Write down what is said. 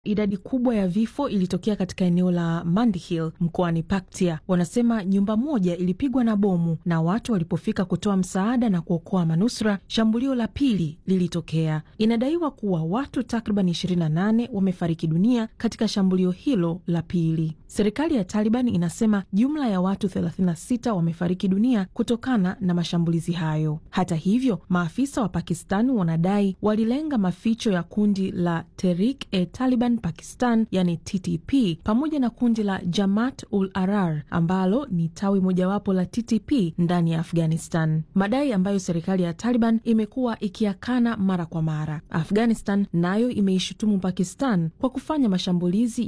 Idadi kubwa ya vifo ilitokea katika eneo la Mandihil mkoani Paktia. Wanasema nyumba moja ilipigwa na bomu na watu walipofika kutoa msaada na kuokoa manusura, shambulio la pili lilitokea. Inadaiwa kuwa watu takriban 28 wamefariki dunia katika shambulio hilo la pili. Serikali ya Taliban inasema jumla ya watu 36 wamefariki dunia kutokana na mashambulizi hayo. Hata hivyo, maafisa wa Pakistan wanadai walilenga maficho ya kundi la Tehrik-e-Taliban Pakistan yani TTP pamoja na kundi la Jamaat ul Ahrar ambalo ni tawi mojawapo la TTP ndani ya Afghanistan, madai ambayo serikali ya Taliban imekuwa ikiyakana mara kwa mara. Afghanistan nayo imeishutumu Pakistan kwa kufanya mashambulizi